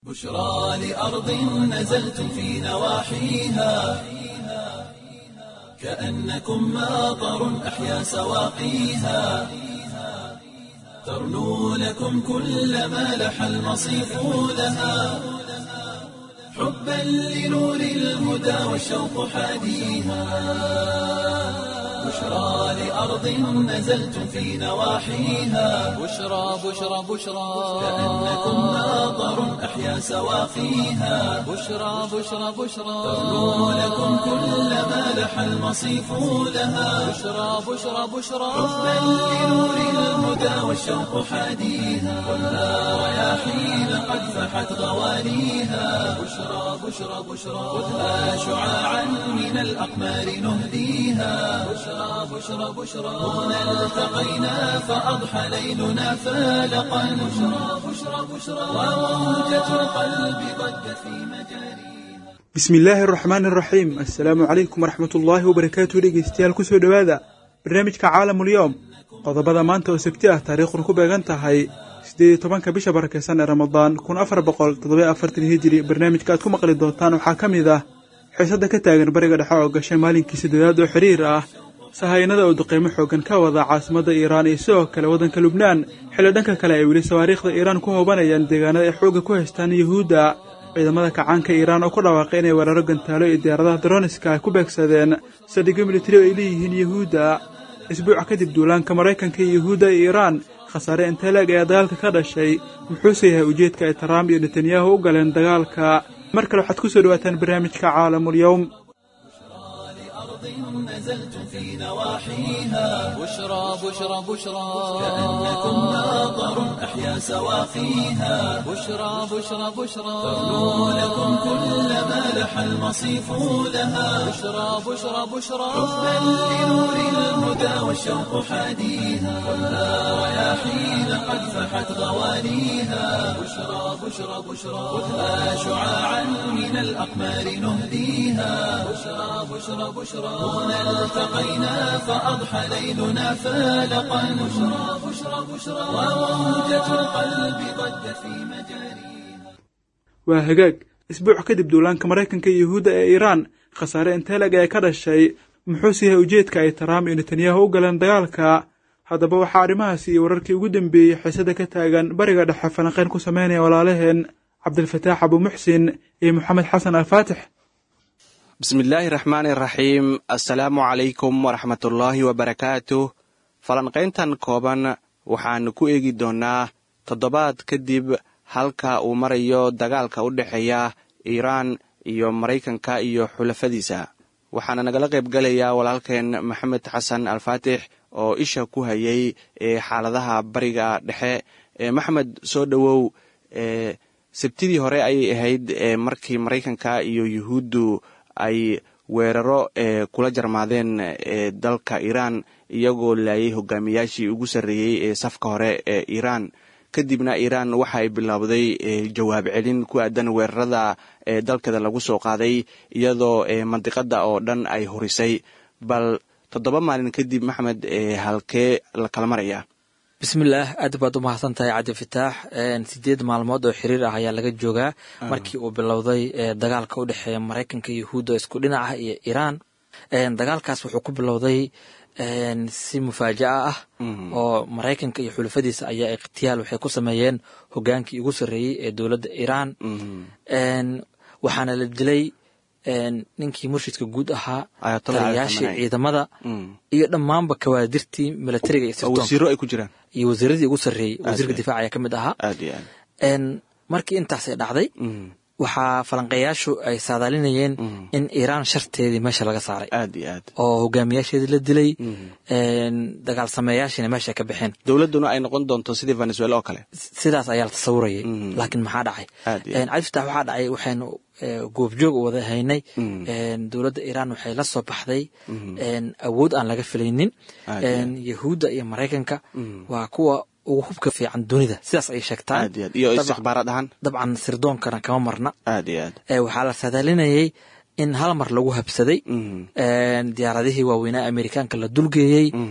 بشرى لأرض نزلتم في نواحيها كأنكم ماطر أحيا سواقيها ترنو لكم كل ما لح المصيف لها حبا لنور الهدى والشوق حاديها بشرى لأرض نزلتم في نواحيها بشرى بشرى بشرى كأنكم ماطر أحيا سواقيها بشرى بشرى بشرى ترنو لكم كل ما لح المصيف لها بشرى بشرى بشرى حبا لنور الهدى والشوق حاديها خذها رياحين قد فحت غوانيها بشرى بشرى بشرى خذها شعاعا من الأقمار نهديها بشرى بشرى بشرى هنا التقينا فأضحى ليلنا فالقا بشرى بشرى بشرى وموجة القلب ضجت في مجاريها bismi illaahi araxmaan araxiim assalaamu calaykum waraxmat ullaahi wabarakaatu dhegeystayaal kusoo dhowaada barnaamijka caalamulyoom qodobada maanta oo sabti ah taariikhuna ku beegan tahay siddeed iyo tobanka bisha barakeysan ee ramadaan kun afar boqol toddoba afartan hijiri barnaamijka aad ku maqli doontaan waxaa ka mid ah xiisada ka taagan bariga dhexe oo gashay maalinkii saddeedaad oo xiriir ah sahaynada oo duqeymo xoogan ka wada caasimadda iiraan iyo sidoo kale waddanka lubnaan xilli dhanka kale ay weli sawaariikhda iiraan ku hoobanayaan deegaanada ay xoogga ku haystaan yuhuudda ciidamada kacaanka iiraan oo ku dhawaaqay inay weeraro gantaalo iyo diyaaradaha daroniska ay ku beegsadeen saldhigyo militari oo ay leeyihiin yuhuudda isbuuc kadib duulaanka maraykanka iyo yuhuudda ee iiraan khasaare inteeleeg ayaa dagaalka ka dhashay muxuuse yahay ujeedka ay taraamp iyo netanyahu u galeen dagaalka mar kale waxaad ku soo dhawaataan barnaamijka caalamulyowm لأرض نزلتم في نواحيها بشرى بشرى بشرى كأنكم ماطر أحيا سواقيها بشرى بشرى بشرى ترنو لكم كل ما لح المصيف لها بشرى بشرى بشرى حبا لنور الهدى والشوق حاديها خذها رياحين قد فحت غوانيها بشرى بشرى بشرى خذها شعاعا من الأقمار نهديها بشرى بشرى بشرى هنا التقينا فأضحى ليلنا فالقا بشرى بشرى بشرى وموجة القلب ضجت في مجاريها waa hagaag isbuuc kadib duulaanka maraykanka iyo yuhuudda ee iiraan khasaare inteeleg ee ka dhashay muxuuse yahay ujeedka ay taraamp iyo netanyahu u galeen dagaalka haddaba waxaa arrimahaasi iyo wararkii ugu dambeeyey xiisada ka taagan bariga dhexe falanqeyn ku sameynaya walaalaheen cabdilfataax abuumuxsin iyo moxamed xasan alfaatix bismillaahi raxmaani raxiim assalaamu calaykum waraxmatullaahi wabarakaatuh falanqayntan kooban waxaannu ku eegi doonnaa toddobaad kadib halka uu marayo dagaalka u dhexeeya iiraan iyo maraykanka iyo xulafadiisa waxaana nagala qayb gelayaa walaalkeen maxamed xasan alfaatix oo isha ku hayay ee xaaladaha bariga dhexe maxamed soo dhowow sabtidii hore ayay ahayd markii maraykanka iyo yuhuuddu ay weeraro kula jarmaadeen dalka iiraan iyagoo laayay hogaamiyaashii ugu sarreeyey ee safka hore ee iiraan kadibna iiraan waxa ay bilowday jawaab celin ku aadan weerarada dalkeeda lagu soo qaaday iyadoo mandiqada oo dhan ay hurisay bal toddoba maalin kadib maxmed halkee la kala maraya bismillaah aad baad u mahadsan tahay cabdi fataax sideed maalmood oo xiriir ah ayaa laga joogaa markii uu bilowday dagaalka u dhexeeya maraykanka iyo yahuudda isku dhinac ah iyo iiraan dagaalkaas wuxuu ku bilowday si mufaaja'a ah oo maraykanka iyo xulafadiisa ayaa ikhtiyaal waxay ku sameeyeen hogaankii ugu sarreeyey ee dowladda iiraan waxaana la dilay ninkii murshidka guud ahaa taliyayaashii ciidamada iyo dhammaanba kawaadirtii milatariga iyo oo wasiiro ay ku jiraan iyo wasiiradii ugu sarreeyey wasiirka difaac ayaa ka mid ahaa aad iyo aad markii intaasay dhacday waxaa falanqeeyaashu ay saadaalinayeen in iiraan sharteedii meesha laga saaray aad iyo aad oo hogaamiyaasheedii la dilay dagaal sameeyaashiina meesha ka baxeen dowladduna ay noqon doonto sidii venezuela oo kale sidaas ayaa la tasawurayay laakiin maxaa dhacay Aad iyo aad. cabdifatax waxaa dhacay waxaynu goobjoog u wada haynay dowladda iiraan waxay la soo baxday awood aan laga filaynin Aad iyo aad. yahuudda iyo maraykanka waa kuwa ugu hubka fiican dunida sidaas ay sheegtaan aad iyo aad iyo Dabcan- istixbaaraad ahaan dabcan sirdoonkana kama marna aad iyo aad ee waxaa la saadaalinayay in hal mar lagu habsaday Mhm. diyaaradihii waaweynaa amerikaanka la dulgeeyey Mhm.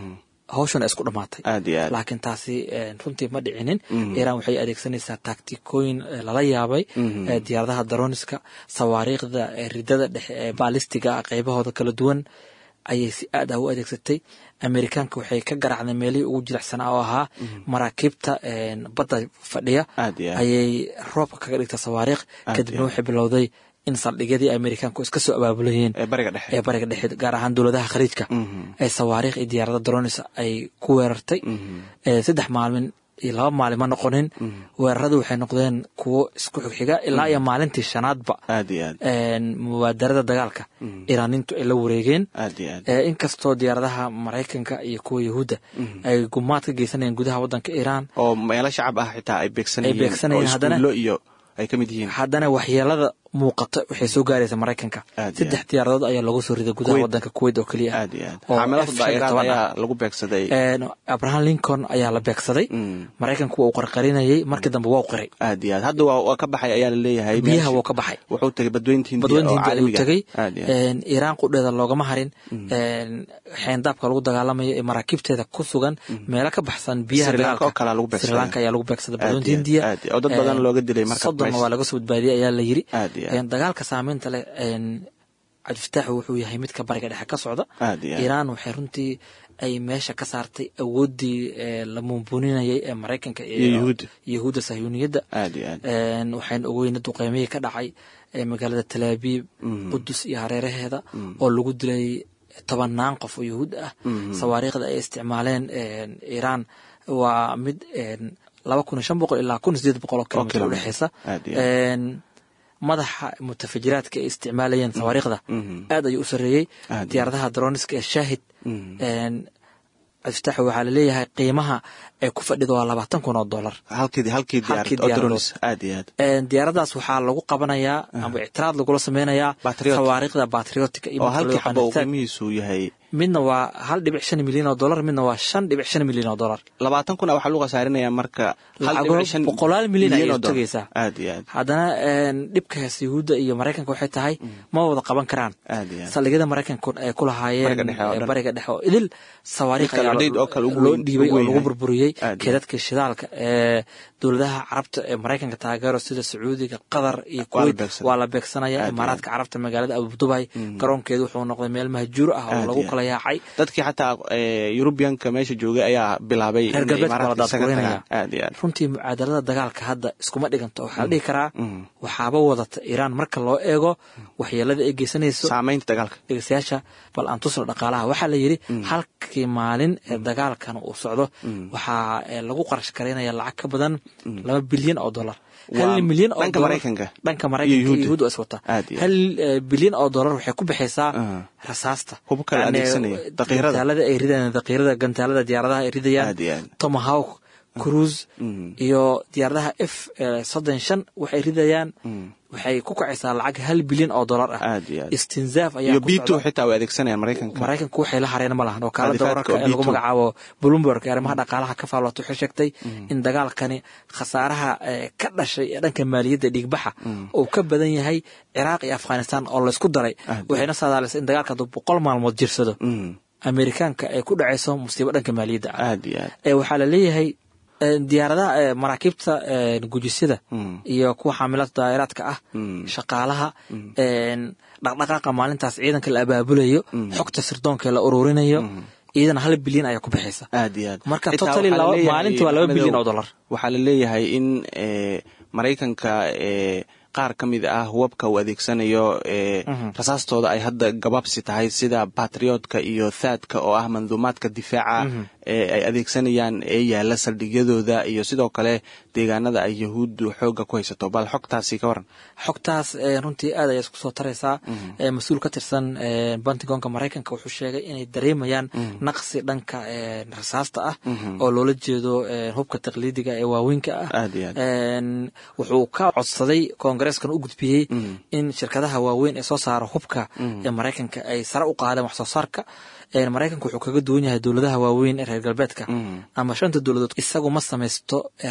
hawshan isku dhamaatay aad iyo aad laakiin taasi runtii ma dhicinin iiraan waxay adeegsanaysaa taktikooyin lala yaabay diyaaradaha daroniska sawaariikhda ridada dhexe ee baalistiga qaybahooda kala duwan ayay si aad ah u adeegsatay amerikaanka waxay ka garaacday meelihii ugu jilicsanaa oo ahaa maraakiibta badda fadhiya aad iyo aad ayay roobka kaga dhigta sawaariikh Aad kadibna iyo waxay bilowday in saldhigyadii amerikaanku iska soo abaabulayeen ee bariga dhexe ee bariga dhexe gaar ahaan dowladaha khaliijka ee sawaariikh iyo diyaarada dronis ay ku weerartay ee saddex maalmin iyo laba maalin ma noqonin weeraradu waxay noqdeen kuwo isku xigxiga ilaa iyo maalintii shanaadba aad iyo aad een, mubaadarada dagaalka iraaniintu ay la wareegeen aad iyo aad ee, inkastoo diyaaradaha maraykanka iyo kuwa yahuudda ay gumaad ka geysanayeen gudaha wadanka iiraan oo meelo shacab ah xitaa ay beegsanayeen Ay beegsanayeen, oo haddana- iskuullo iyo ay ka mid yihiin haddana waxyeelada muuqata waxay soo gaaraysa maraykanka Aad iyo saddex diyaaradood ayaa lagu soo riday gudaha Kuwait. wadanka kuwait oo keliya ah aad iyo aad oo xaamelada F-15 daa'iraad ah. ayaa lagu beegsaday Een, abraham lincoln ayaa la beegsaday Mm. maraykanku waa uu qarqarinayay markii dambe waa u qiray aad iyo aad hadda waa waa ka baxay ayaa la leeyahay biyaha meeshii- wuu ka baxay wuxuu tegay badweynta hindiya badweynta oo hindiya ayuu caalamiga ah. tegey aad iyo aad Een, iiraan qudheeda loogama harin Een, xeendaabka lagu dagaalamayo ee maraakiibteeda ku sugan meelo ka baxsan biyaha Sri Lanka dagaalka oo kalea lagu beegsaday. Sri Lanka ayaa lagu beegsaday Aad iyo badweynta aad, hindiya aad iyo aad. Oo dad badan Een, looga dilay marka soddonna meesha. waa laga soo badbaadiyey ayaa la yiri Aad iyo aad. Een, dagaalka saameynta leh een, cabdifataaxu wuxuu yahay midka bariga dhexe ka socda Aad iyo aad. iiraan waxay runtii ay meesha ka saartay awoodii ee la muunbuninayay ee maraykanka Iyo Yuhuudda. yahuudda sahyuuniyadda aad iyo aad Een, waxayna ogeyna duqeymihii ka dhacay ee magaalada talaabiib qudus iyo hareeraheeda oo lagu dilay tobanaan qof oo yahuud ah sawaariikhda ay isticmaaleen een, iiraan waa mid een, laba kun iyo shan boqol ilaa kun iyo sideed boqol oo kilomitr kilomitr. udhexeysa Aad iyo aad. Een, madaxa mutafajiraadka ay isticmaalayeen sawaariikhda Mhm. aad ayuu u sareeyey Aad iyo diyaaradaha droniska ee shaahid Mhm. een, cabdifatax waxaa laleeyahay qiimaha ay ku fadhido waa labaatan kun oo dollar halkii halkii diyaarad Halkii oo diyaaradood. drones aad iyo aad Een, diyaaradaas waxaa lagu qabanayaa ama ictiraad lagula sameynayaa Patriot. sawaariikhda batriotica iyo oo midka loo halkii yaqaano xaba uu THAAD. qiimihiisu yahay midna waa hal dhibic shan milyan oo dollar midna waa shan dhibic shan milyan oo dollar labaatan kun waxaa lagu khasaarinayaa marka hal Lacago dhibic shan boqolaal milyan ayay oo dollar. tagaysaa. aad iyo aad haddana een, dhibkaas yahuudda iyo maraykanka waxay tahay ma wada qaban karaan aad iyo aad saldhigyada maraykanku ay ku lahaayeen Bariga dhexe oo ee, dhan. bariga dhexe oo idil sawaariikh Mid kale ayaa update oo kale ugu loo weyn- dhiibay ugu oo weyn lagu yahay. burburiyey Aad iyo keedadka shidaalka ee dowladaha carabta ee maraykanka taageero sida sacuudiga qatar iyo Waa la kuwait beegsaday. waa la beegsanaya Aad iyo imaaraadka carabta magaalada abudubay garoonkeedu wuxuu noqday meel mahjuur ah oo Aad lagu iyo kala yaacay dadkii xataa yurubiyanka meesha joogay ayaa bilaabay reer inay galbeedka waa la imaaraadka isaga daadgureynaya tagaan aad iyo aad runtii mucaadalada dagaalka hadda iskuma dhiganto waxaa la dhihi karaa Mm. waxaaba wadata iiraan marka loo eego waxyeelada ay geysanayso saamaynta dagaalka dhegeystayaasha bal aan tusno dhaqaalaha waxaa la yidhi halkii maalin ee dagaalkan uu socdo waxaa ee, lagu qarash garaynaya lacag ka badan laba bilyan oo dollar Waa hal milyan oo dhanka dollar- Maraykanka dhanka iyo maraykanka iyo Yuhuudda. yahuudda is wata Aad iyo aad. hal eh, bilyan oo dollar waxay ku bixaysaa Ah. rasaasta Hubka la Yani, adeegsanaya, daqiirada. gantaalada ay ridayaan daqiirada gantaalada diyaaradaha ay ridayaan Aad iyo aad. tomahawk cruise Mm. iyo diyaaradaha f eh, soddon shan waxay ridayaan waxay ku kacaysaa lacag hal bilyan oo dollar ah Aad iyo aad. istinzaaf ayaa iyo ku b socda. xitaa way adeegsanayaan maraykanka maraykanku waxay la hareen ma lahan oo kaalada Qaadifaadka wararka oo ee lagu B2. magacaabo bloomberg ee arrimaha dhaqaalaha ka faallooto waxay sheegtay in dagaalkani khasaaraha eh, ka dhashay ee dhanka maaliyadda dhiigbaxa uu ka badan yahay ciraaq iyo afghanistan oo laysku daray Aad. waxayna saadaalisay in dagaalka hadduu boqol maalmood jirsado Mm. amerikaanka ay ku dhacayso musiibo dhanka maaliyadda ah aad iyo aad ee waxaa la leeyahay eh, diyaaradaha eh, maraakiibta eh, gujisyada Mm. iyo kuwa xaamilada daa'iraadka ah Mm. shaqaalaha een, dhaqdhaqaaqa maalintaas ciidanka la abaabulayo xogta sirdoonka la ururinayo iyadana hal bilyan ayaa ku bixaysa aad iyo aad Marka Xitaa totally waxaa la laba- leeyahay, maalintii waa laba Maxamedow, bilyan oo dollar. waxaa la leeyahay in eh, maraykanka eh, qaar ka mid ah hubabka uu adeegsanayo eh, rasaastooda ay hadda gabaabsi tahay sida batriotka iyo thaadka oo ah manduumaadka difaaca ee ay adeegsanayaan ee yaala saldhigyadooda iyo sidoo kale deegaanada ay yahuuddu xooga ku haysato bal xogtaasi ka waran xogtaas eh, runtii aad ayay isku soo taraysaa Eh, mas-uul ka tirsan eh, pentagonka maraykanka wuxuu sheegay inay dareemayaan naqsi dhanka eh, rasaasta ah oo loola jeedo eh, hubka taqliidiga ee waaweynka ah Aad iyo aad. Een, wuxuu ka codsaday koongareeskan u gudbiyey in shirkadaha waaweyn ee soo saara hubka ee maraykanka ay sare u qaadeen wax soo saarka Een, maraykanka wuxuu kaga duwan yahay dowladaha waaweyn ee reer galbeedka ama shanta dowladood isagu ma samaysto ee rasaasta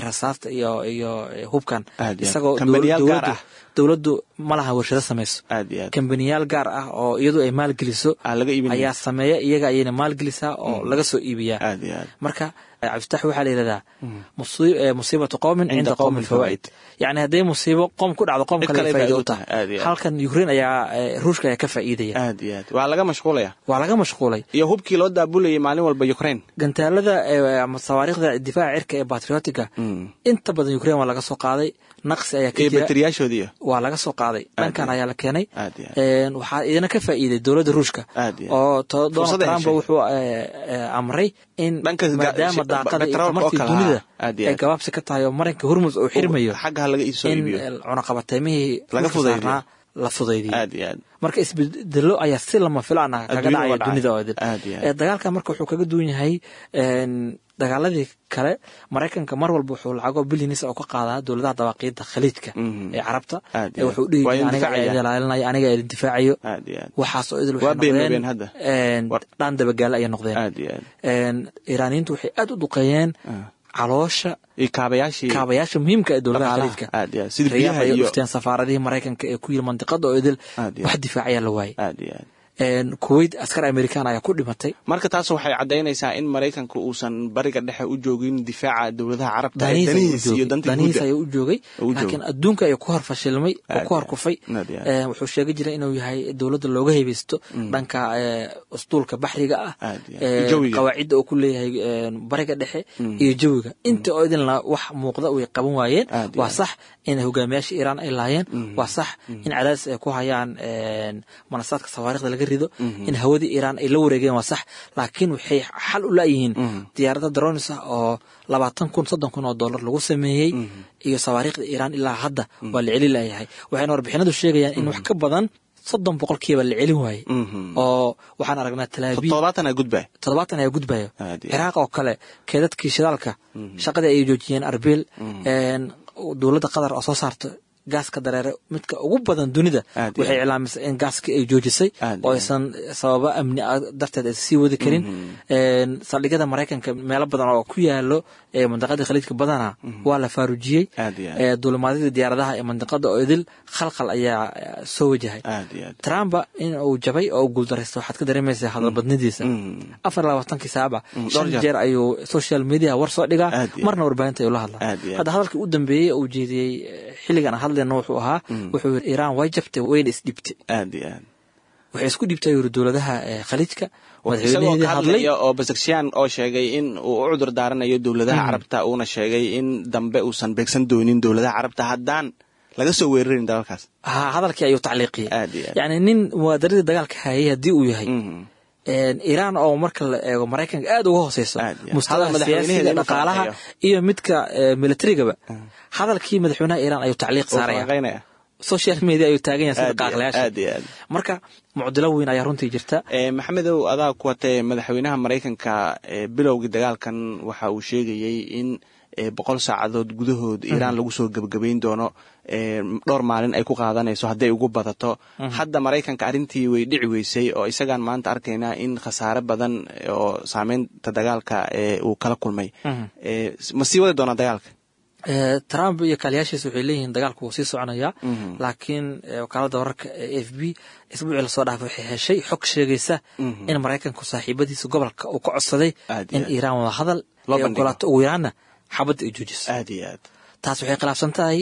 iyo iyo hubkan Aad iyo aad. isagoo Kambaniyaal gaar dowladdu ah. dowladdu ma laha warshado samayso aad iyo aad kambaniyaal gaar ah oo iyadu ay maalgeliso Aa, laga iibinaya. ayaa sameeya iyaga ayayna maalgelisaa oo laga soo iibiyaa aad iyo aad marka cabdifatax waxaa la yidhahdaa musi- eh, musiibatu qowmin Cinda cinda qowmin qowmin fawaa'id yacni hadday musiibo qoom ku dhacdo qoom Cid kale kale ay faa'iido faa'iido u tahay tahay, aad iyo aad. halkan ukraine ayaa eh, ruushka ayaa ka faa'iidaya aad iyo aad waa laga mashquulaya waa laga mashquulay iyo hubkii loo daabulayay maalin walba ukraine gantaalada eh, ama sawaariikhda difaaca cirka ee patriotiga inta badan ukraine waa laga soo qaaday naqsi ayaa ka iyo jira bateriyaashoodiiyo waa laga soo qaaday dhankan iyo ayaa la keenay Aad iyo aad. Een, waxaa idina ka faa'iiday dowladda ruushka Aad iyo aad. oo to- donald Fursad ay trump heshay. wuxuu eh, eh, amray in Dhanka ga- maadaama shi- daaqada iyo petrolka oo tamartii kale, dunida ah. Aad iyo ay aad. gabaabsi ka tahay oo marinka hormus uu xirmayo xagga ha laga iibsoo in iibiyo eh, cunaqabateymihii Laga ruushka fudaydiyo. saarnaa la fudaydiyo aad iyo aad marka isbedelo ayaa si lama filaan ah kaga Adduunyada dhacaya uga dhacay. dunida oo idin Aad iyo aad. Eh, dagaalkan marka wuxuu kaga duwan yahay een, dagaaladii kale maraykanka mar walba wuxuu lacago bilyanis oo ka qaadaa dowladaha dabaaqiida khaliijka Mhm. ee carabta Aad iyo ee wuxuu dhihi Waa jiray idin aniga difaacaya. idin ilaalinaya aniga idin difaacayo aad iyo aad waxaasoo idil Waa waxay beenloobeen noqdeen hadda. een, War- dhaan dabagaale ayay noqdeen aad iyo aad Een, iiraaniyiintu waxay aad u duqeeyeen caloosha iyo kaabayaashii kaabayaasha muhiimka ee dowladaha Dhaqaalaha. khaliijka Aad iyo aad. Sida riyaad biyaha ayay iyo- dhufteen safaaradihii maraykanka ee ku yiri mandiqada oo idil Aad iyo wax aad. difaacayaa la waayey aad iyo aad Een, kuwait askar amerikaan ayaa ku dhimatay marka taas waxay caddaynaysaa in maraykanku uusan bariga dhexe u joogin difaaca dowladaha carabta ee danihiis ayuu danihiis iyo joogay danta danihiis guuda ayuu u joogay U joogay. laakiin adduunka ayuu ku hor fashilmay oo Aad ku hor iyo kufay aad iyo aad. Ee, wuxuu sheegi jiray inuu yahay dowladda looga hebaysto dhanka ee, usduulka baxriga ah Aad iyo aad. ee, Jawiga. qawaacidda uu ku leeyahay ee, bariga dhexe iyo jawiga inta oo idinla wax muuqda way qaban waayeen Aad iyo waa aad. sax in hogaamiyaasha iiraan ay laayeen waa sax in cadaadis ay ku hayaan een, manasaadka sawaarikhda laga rido in hawadii iiraan ay la wareegeen waa sax laakiin waxay xal u laayihiin diyaarada dronis ah oo labaatan kun soddon kun oo dollar lagu sameeyey iyo sawaariikhda iiraan ilaa hadda waa la celi layahay waxayna warbixinadu sheegayaan in wax ka badan soddon boqolkiiba la celin waayey oo waxaan aragnaa talaabiib toddobaatan gudba toddobaatan ayaa gudbaya Aad iyo ciraaq oo kale keedadkii shidaalka shaqadii ayay joojiyeen arbil een, dowladda qatar oo soo saarta gaaska dareere midka ugu badan dunida Aad iyo waxay aad. iclaamisay in gaaskii ay joojisay Aad iyo oo aad. aysan sababa amni ah darteed aysan sii wadi karin Een, saldhigyada maraykanka meelo badan oo ku yaalo ee mandaqada khaliijka badana waa la faarujiyey Aad iyo aad. Ee, duulimaadyada diyaaradaha ee mandaqada oo idil khalkhal ayaa eh, soo wajahay aad iyo aad trump in uu jabay oo uu guuldaraysta waxaad ka dareemaysaa hadalbadnidiisa afar iyo labaatankii saaba dhowr shan jeer. jeer ayuu social media war soo dhigaa Aad iyo marna warbaahinta ayuu la hadlaa Aad iyo aad. hadda hadalkii u dambeeyey uu jeediyey eh, xilligan aan hadlayno wuxuu ahaa wuxuu yiri iiraan way jabtay wayna isdhibtay aad iyo aad waxay isku dhibtay yiri dowladaha eh, khaliijka isagoo madaxweynaheedii ka hadlay hadlaya oo basaksiyaan oo sheegay in uu u cudur daaranayo dowladaha carabta uuna sheegay in dambe uusan beegsan doonin dowladaha carabta haddaan laga soo weerarin dalalkaas ha hadalkii ayuu tacliiqiyey Aad iyo aad. yacni nin muwaadaradii dagaalka hayay haddii uu yahay Mhm. Een, iiraan oo marka la eego maraykanka aad uga hooseyso Aad iyo aad. mustawaha Hadal madaxweynaheeda siyaasiga inuu dhaqaalaha falanqeeyo. iyo midka eh, militarigaba hadalkii madaxweynaha iiraan ayuu tacliiq oo saaraya falanqeynaya social media ayuu taagan yahay sida Aad iyo aad, qaaqlayaasha aad iyo aad. marka mucdilo weyn ayaa runtii jirta Eh, maxamedow adaa ku watee madaxweynaha maraykanka eh, bilowgii dagaalkan waxa uu sheegayey in eh, boqol saacadood gudahood iiraan lagu soo gebagabayn doono eh, dhowr maalin ay ku qaadanayso hadday ugu badato hadda maraykanka arrintii way dhici weysay oo isagaan maanta arkaynaa in khasaare badan eh, oo saameynta dagaalka eh, uu kala kulmay Eh, ma sii wadi doonaa dagaalka Eh, trump iyo kaaliyaashiisa waxay leeyihiin dagaalku wuu sii soconayaa laakiin eh, wakaalada wararka ee a f b isbuucii lasoo dhaafay waxay heshay xog sheegaysa in maraykanku saaxiibadiisa gobolka uu ka codsaday Aad iyo in aad. iiraan wada hadal Loo ay bandhigo. ogolaato ugu yaraanna xabadda ay joojiso aad iyo aad taas waxay khilaafsan tahay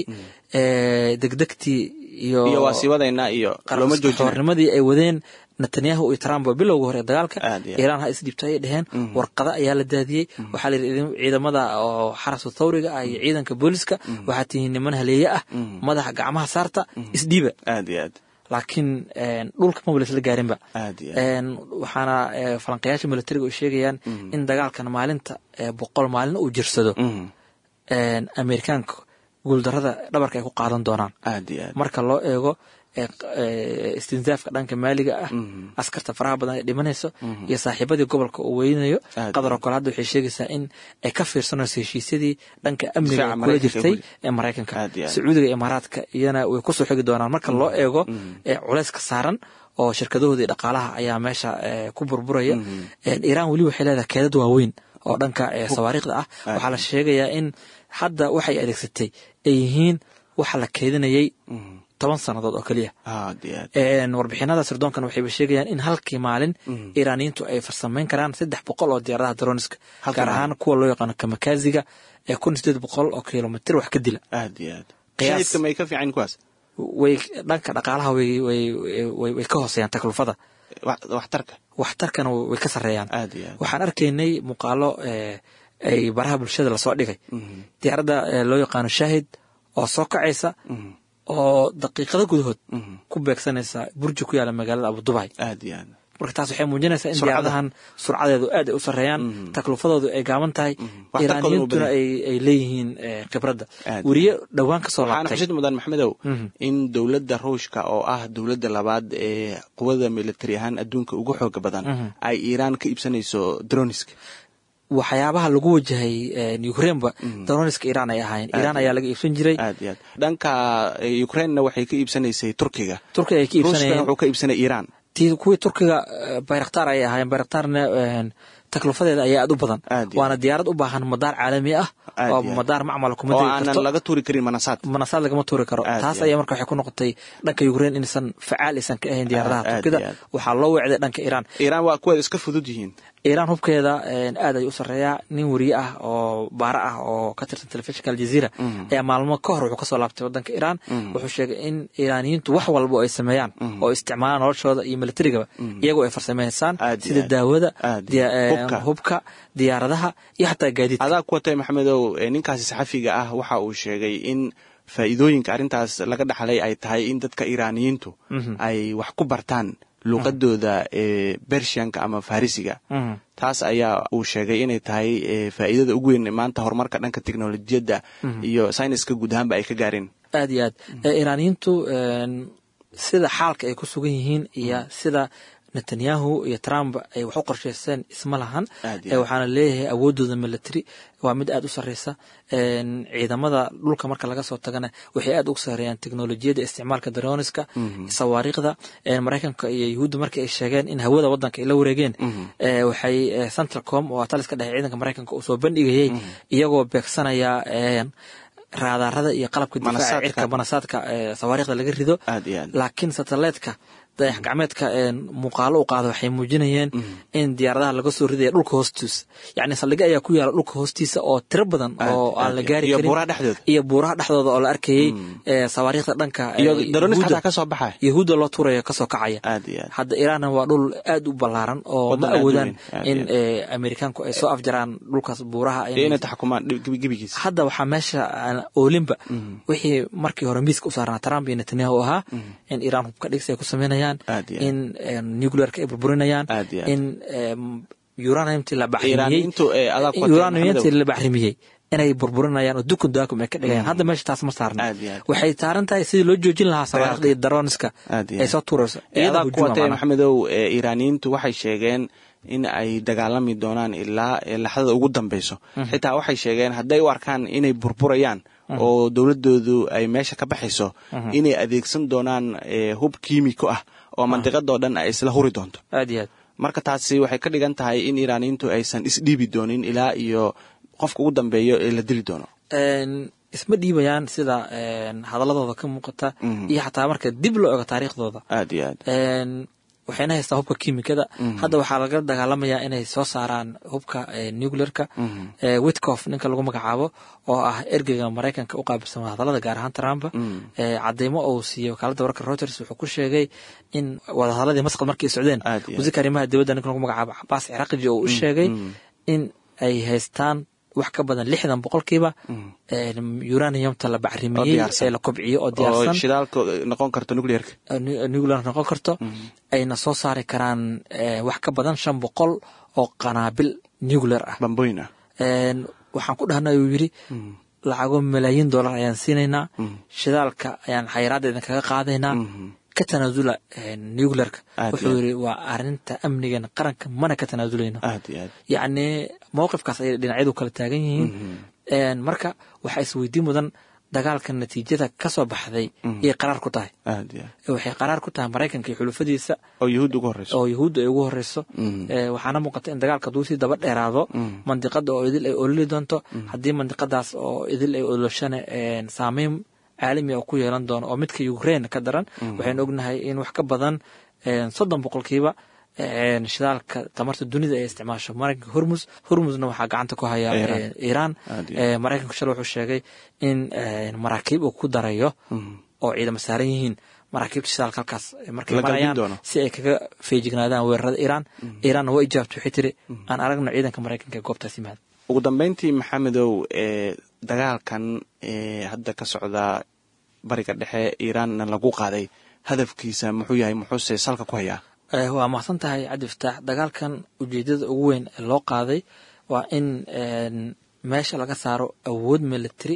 eh, degdegtii iyo iyo waa sii wadaynaa iyo looma joojina xoornimadii ay wadeen netanyahu iyo trump waa bilowga hore ee dagaalka Aad iyo aad. iiraan ha isdhibto ayay dheheen warqado ayaa la daadiyey waxaa la yidhi ciidamada oo xarasu thawriga ah iyo ciidanka booliska waxaa tihiin niman haleeye ah madaxa gacmaha saarta isdhiiba aad iyo aad laakiin een, dhulka maba laisla gaarinba aad iyo aad Een, waxaana eh, falanqayaasha militariga ay sheegayaan in dagaalkan maalinta eh, boqol maalin uu jirsado Mhm. een, amerikaanka guuldarada dhabarka ay ku qaadan doonaan aad iyo aad marka loo eego ee, ee, istinsaafka dhanka maaliga ah askarta faraha badan ay dhimanayso iyo saaxiibadii gobolka uu weynayo Aad. qadar oo kale hadda waxay sheegaysaa in ay ka fiirsanayso heshiisyadii dhanka amniga Difaaca kula Maraykanka jirtay guli. ee maraykanka Aad iyo aad. sacuudiga iyo imaaraadka iyana way kusoo xigi doonaan marka loo eego ee culayska saaran oo shirkadahoodii dhaqaalaha ayaa meesha ee, ku burburaya Een, iiraan weli waxay leedahay keedad waaweyn oo dhanka ee, sawaariikhda ah waxaa la sheegayaa in hadda waxay adeegsatay ay yihiin waxa la keedinayay toban sannadood oo keliya aad iyo aad Een, warbixinada sirdoonkan waxayba sheegayaan in halkii maalin iiraaniyiintu ay farsamayn karaan saddex boqol oo diyaaradaha droniska Halkii gaar maalin. ahaan kuwa loo yaqaano kamakaziga ee kun sideed boqol oo kilomitir wax ka dila aad iyo aad Qiyaas- shahidka may ka fiican kuwaas way dhanka dhaqaalaha way way way way ka hooseeyaan taklufada Wax- waxtarka waxtarkana way ka sarreeyaan aad iyo aad waxaan arkaynay muuqaalo eh, ay baraha bulshada lasoo dhigay diyaaradda eh, loo yaqaano shaahid oo soo kacaysa oo daqiiqado gudahood ku beegsanaysa burji ku yaala magaalada abudubay aad iyo aad marka taas waxay muujinaysaa in Surcada. diyaaradahan surcadeedu aad ay u sarreeyaan taklufadoodu ay gaaban tahay Waxtarkoodu iiraaniyintuna badan. ay ay leeyihiin eh, khibradda Aad. weriye dhowaan ka soo waxaana laabtay xusid mudan maxmedow in dowladda ruushka oo ah dowladda labaad ee quwada militari ahaan adduunka ugu xooga badan ay iiraan ka iibsanayso droniska waxyaabaha lagu wajahay eh, ukraineba daroniska iiraan ay ahaayeen iiraan ayaa laga iibsan jiray aad iyo aad dhanka eh, ukrainena waxay ka iibsanaysay turkiga turkiga ay ka ruushkana iibsanayeen wuxuu ka iibsanay iiraan tii kuwii turkiga eh, bayraktar ayay ahaayeen bayraktarna een, taklufadeeda ayaa aad u badan Aad iyo waana diyaarad u baahan madaar caalami ah Aad oo iyo aad. madaar macmal kuma oo degi aanan karto laga tuuri karin manasaad manasaad lagama tuuri karo Aad taas iyo ayaa marka waxay ku noqotay dhanka ukrain inaysan facaal aysan ka ahayn diyaaradaha Aad iyo turkida aad. waxaa loo weecday dhanka iiraan iiraan waa kuweeda iska fudud yihiin iiraan hubkeeda een, aad ay u sarreeyaa nin weriye ah oo baara ah oo ka tirsan telefishinka aljazeera ayaa maalmo ka hor wuxuu kasoo laabtay wadanka iiraan wuxuu sheegay in iiraaniyiintu wax walba oo ay sameeyaan oo isticmaalaan noloshooda iyo militarigaba iyagoo ay farsameysaan Aad iyo sida aad. daawada Aad iyo diya- aad. een, Hubka. hubka diyaaradaha iyo xataa gaadiidka adaa ku watay maxamedow eh, ninkaasi saxafiga ah waxa uu sheegay in faa'iidooyinka arrintaas laga dhaxlay ay tahay in dadka iiraaniyiintu ay wax ku bartaan luuqadooda ee bershianka ama farisiga Mhm. taas ayaa uu sheegay inay tahay eh, faa'iidada ugu weyn ee maanta horumarka dhanka teknolojiyadda iyo sayniska guud ahaanba ay ka gaareen aad iyo aad Eh, iiraaniyiintu een, sida xaalka ay ku sugan yihiin iyo sida netanyahu iyo trump ay wax u qorsheyseen isma lahan Aad iyo Eh, aad. waxaana leeyahay awoodooda military waa mid aad u sarreysa Een, ciidamada dhulka marka laga soo tagana waxay aad ugu sarreeyaan teknolojiyadda isticmaalka daroniska sawaariikhda Een, maraykanka iyo yuhuudda markii ay sheegeen in hawada wadanka ay la wareegeen eh, waxay eh, centralcom oo taliska dhexe ciidanka maraykanka uu soo bandhigayay iyagoo beegsanaya een, raadaarada iyo qalabka difaaca Manasaadka. cirka manasaadka ee sawaariikhda laga rido Aad iyo aad. laakiin satelliteka dayax gacmeedka een, muuqaalo u qaada waxay muujinayeen in diyaaradaha laga soo ridaya dhulka hoostiisa yacni saldhigyo ayaa ku yaala dhulka hoostiisa oo tiro badan Aad, oo aan aad, la gaari iyo karin buuraha dhexdooda. iyo buuraha dhexdooda oo la arkayay ee, sawaariikhda dhanka ee, iyo daroniska Yahuudda- xataa ka soo baxaya yahuudda loo tuurayo kasoo kacaya aad iyo aad hadda iiraanna waa dhul aad u ballaaran oo Waddan ma aad u awoodaan weyn, aad in iyo ee, amerikaanku ay soo afjaraan dhulkaas buuraha iyo inay taxkumaan dhib- gebi- gebigiisa hadda waxaa meesha aan oolinba wixii markii hore miiska u saarnaa trump iyo netanyahu ahaa in iiraan hubka dhigsi ay ku sameynayaan Aad iyo aad. in em, nuclearka ay burburinayaan Aad iyo aad. in em, uraniumtii la baxrimiyey Iiraaniyiintu, eh, adaa ku watay, uraniumtii Maxamedow. la baxrimiyey inay burburinayaan oo dukun daakum ay ka dhigayaan hadda meesha taas ma saarna Aad iyo aad. waxay saaran tahay sidii loo joojin lahaa sawaarikhda iyo daroniska Aad iyo ay aad. soo tuurayso Eh, iyada adaa ku hujuma watay macnaha. maxamedow ee iiraaniyiintu waxay sheegeen in ay dagaalami doonaan ilaa eh, laxdada ugu dambeyso xitaa waxay sheegeen hadday u arkaan inay burburayaan oo dowladoodu ay meesha ka baxayso inay adeegsan doonaan eh, hub kiimiko ah oo mandiqadoo dhan ay isla huri doonto aad iyo aad marka taasi waxay ka dhigan tahay in iiraaniyiintu aysan isdhiibi doonin ilaa iyo qofka ugu dambeeyo ee la dili doono Een, isma dhiibayaan sida een, hadaladooda ka muuqata Mhm. iyo xataa marka dib loo ego taariikhdooda aad iyo aad Een, waxayna haystaa hubka kiimikada hadda waxaa laga dagaalamayaa inay soo saaraan hubka ee, nuclearka ee, witkoff ninka lagu magacaabo oo ah ergeyga maraykanka u qaabilsan wadahadalada gaar ahaan trump ee, cadeymo uu siiyey wakaalada wararka reuters wuxuu ku sheegay in wadahadaladii masqad markay socdeen Aad iyo aad. wasiirka arrimaha dibadda ninka lagu magacaabo cabaas ciraaqiji oo u sheegay in ay haystaan wax ka badan lixdan boqolkiiba een, uraniumta la Oo bacrimiyey diyaarsan. ee la kobciyo oo oo diyaarsan shidaalka noqon karto nuclearka nu- nuclear noqon karto ayna soo saari karaan eh, wax ka badan shan boqol oo qanaabil nuclear ah bamboyn ah Een, waxaan ku dhahnay uu yidhi lacago malaayiin dollar ayaan siinaynaa shidaalka ayaan xayiraadda idinkaga qaadaynaa ka tanaasula een, nuclearka Aad wuxuu iyo aad. yidhi waa arinta amnigeena qaranka mana ka tanaasuleyno aad iyo aad yacni mowqifkaas ayay dhinacyadu kala taagan yihiin Een, marka waxaa isweydiin mudan dagaalka natiijada ka soo baxday iyay qaraar ku tahay aad iyo aad waxay qaraar ku tahay maraykanka iyo xulufadiisa oo yuhuud ugu horeyso oo yuhuudda ay ugu horeyso Eh, waxaana muuqata in dagaalka hadduu sii daba dheeraado mandiqada oo idil ay ololi doonto haddii mandiqadaas oo idil ay oloshana eh, saameyn caalami ah oo ku yeelan doono oo midka ukraine ka daran waxaynu ognahay in wax ka badan eh, soddon boqolkiiba eh, shidaalka tamarta dunida ay isticmaasho maraykanka hormus hormusna waxaa gacanta ku haya Iran. eh, iran Aad iyo Eh, maraykanku shalay wuxuu sheegay in eh, maraakiib uu ku darayo oo ciidamo saaran yihiin maraakiibta shidaalka halkaas eh, markay La galbin marayaan doono. si ay kaga feejignaadaan weerarada iiraan iiraanna waa ijaabtay waxay tiri aan aragno ciidanka maraykanka ee goobtaas yimaada ugu dambeyntii maxamedow ee dagaalkan ee hadda ka socda bariga dhexe iiraanna lagu qaaday hadafkiisa muxuu yahay muxuuse salka ku hayaa Eh, waa mahadsan tahay cabdi fataax dagaalkan ujeedada ugu weyn ee loo qaaday waa in en, meesha laga saaro awood military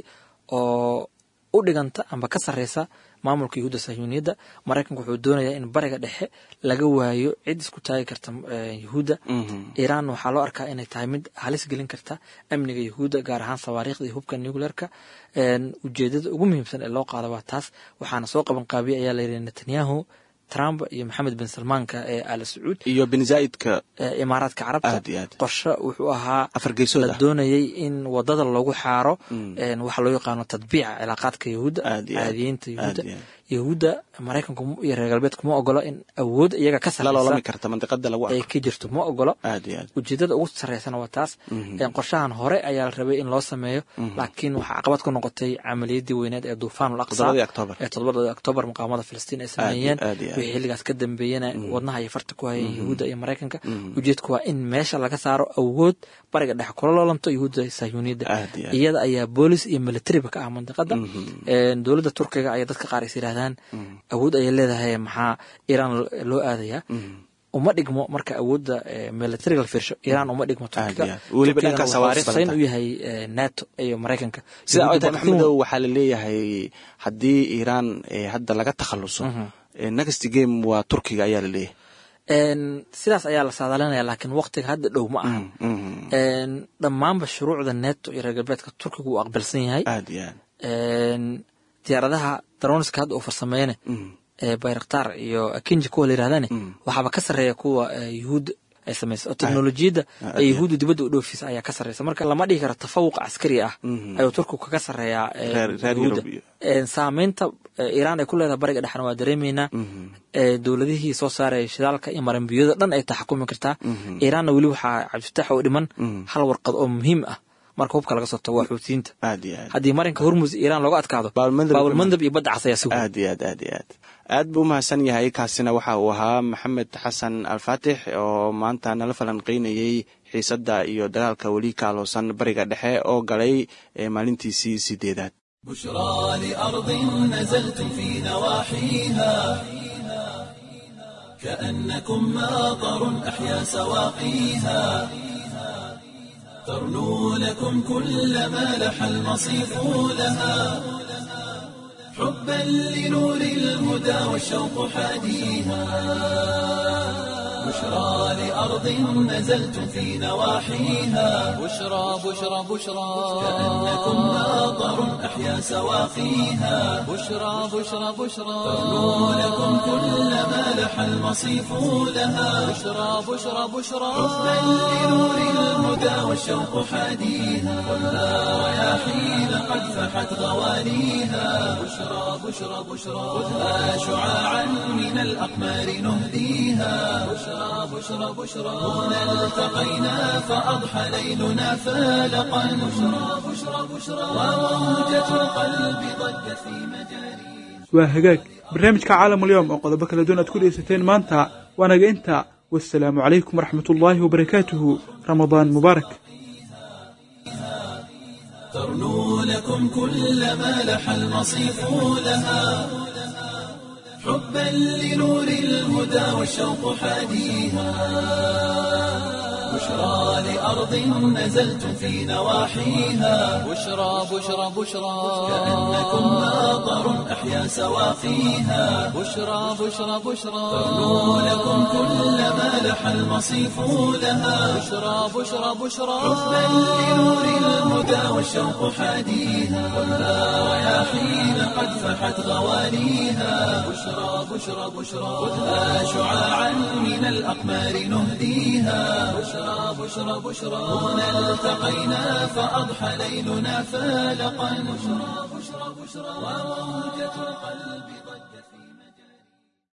oo u dhiganta amba ka sareysa maamulka yuhuudda sahyuuniyadda maraykanku wuxuu doonayaa in bariga dhexe laga waayo cid isku taagi karta eh, yuhuudda iiraan waxaa loo arkaa inay tahay mid halis gelin karta amniga yuhuudda gaar ahaan sawaariikhda iyo hubka nuclearka En, ujeedada ugu muhiimsan ee loo qaada waa taas waxaana soo qaban qaabiyay ayaa layidhi netanyahu trump iyo maxamed bin salmaanka ee al sacuud iyo bin zaa'idka ee imaaraadka carabta Aad iyo aad. qorshe wuxuu ahaa afar geesood la ah doonayay in wadada lagu xaaro en, waxa loo yaqaano tadbiica cilaaqaadka yahuudda Aad iyo aad. caadiyiinta yahuudda Aad iyo aad. yahuudda maraykanku iyo reer galbeedku ma ogolo in awood iyaga ka la loolami sareysa karta mandiqada lagu ay arko ka jirto ma ogolo aad iyo aad ujeedada ugu sareysana waa taas En, qorshahan hore ayaa la rabay in loo sameeyo laakiin waxaa caqabad ku noqotay camaliyadii weyneed ee duufaan aqsa Toddobadii Oktoobar. ee toddobada oktoobar muqaamada filistiin ay sameeyeen aad iyo aad. wixii xilligaas ka dambeeyena wadnaha iyo farta ku hayay yahuudda iyo maraykanka ujeedku waa in meesha laga saaro awood bariga dhexe kula loolanto yahuudda sahyuuniyadda Aad iyo aad. iyada ayaa boolis iyo militariba ka ah mandiqada En, dowladda turkiga ayaa dadka qaar is yidhaahdaan awood ayay leedahay maxaa iiraan loo aadayaa uma dhigmo marka awoodda eh, militariga la fiirsho iiraan uma dhigmo turkiga Aad iyo aad. Weliba Turkigana dhanka wuxuu sawaariikhda huseyn la u yahay eh, nato iyo maraykanka sida ay Yahuudda tahay baktimu- maxamedow waxaa la leeyahay haddii iiraan ee hadda laga takhaluso ee next game waa turkiga ayaa la leeyahay En, sidaas ayaa la saadalinaya laakiin waqtiga hadda dhow ma ahan En, dhammaanba shuruucda neto iyo reer galbeedka turkiga uu aqbalsan yahay aad iyo aad En, diyaaradaha daroniska hadda uu farsameeyane ee bayraktar iyo akinji kuwa la yirahdane waxaaba ka sarreeya kuwa eh, yuhuud ay samaysa oo teknolojiyadda ee yuhuudda dibadda u dhoofisa ayaa ka sarreysa marka lama dhihi karo tafawuq caskari ah ayuu turkigu kaga sarreeyaa eh, Reer- reer yuhuudda. Yurub iyo- En, saameynta eh, iiraan ay ku leedahay bariga dhexna waa dareemeynaa Eh, dowladihii soo saaraya shidaalka iyo maranbiyada dhan ay taxakumi kartaa iiraanna weli waxaa cabdifatax u dhiman hal warqad oo muhiim ah marka hubka laga soo tago waa xuutiyiinta aad iyo aad haddii marinka hormus iiraan looga adkaado Baalmandab- baalmandab iyo badda cas ayaa sugan aad iyo aad aad iyo aad aad buu umahadsan yahay kaasina waxa uu ahaa maxamed xasan alfaatix oo maanta nala falanqeynayey xiisadda iyo dagaalka weli ka aloosan bariga dhexe oo galay ee maalintiisii sideedaad بشرى لأرض نزلتم في نواحيها كأنكم ماطر أحيا سواقيها ترنو لكم كل ما لح المصيف لها حبا لنور الهدى والشوق حاديها بشرى لأرض نزلتم في نواحيها بشرى بشرى بشرى كأنكم ماطر أحيا سواقيها بشرى بشرى بشرى ترنو لكم كل ما لح المصيف لها بشرى بشرى بشرى حبا لنور الهدى والشوق حاديها خذها رياحين قد فحت غوانيها بشرى بشرى بشرى خذها شعاعا من الأقمار نهديها بشرى بشرى بشرى هنا التقينا فأضحى ليلنا فالقا بشرى بشرى بشرى وموجة القلب ضجت في مجاريها waa hagaag barnaamijka caalamulyoom oo qodobo kala duwan aad ku dhegeysateen maanta waanaga inta wasalaamu calaykum waraxmatullaahi wabarakaatuhu ramadaan mubaarak ترنو لكم كل ما لح المصيف لها حبا لنور الهدى والشوق حاديها بشرى بشرى لأرض نزلتم في نواحيها بشرى بشرى بشرى كأنكم ماطر أحيا سواقيها بشرى بشرى بشرى ترنو لكم كل ما لح المصيف لها بشرى بشرى بشرى حبا لنور الهدى والشوق حاديها ولا رياحين قد فحت غواليها بشرى بشرى بشرى خذها شعاعا من الأقمار نهديها بشرى بشرى بشرى هنا التقينا فأضحى ليلنا فالقا بشرى بشرى بشرى وموجة القلب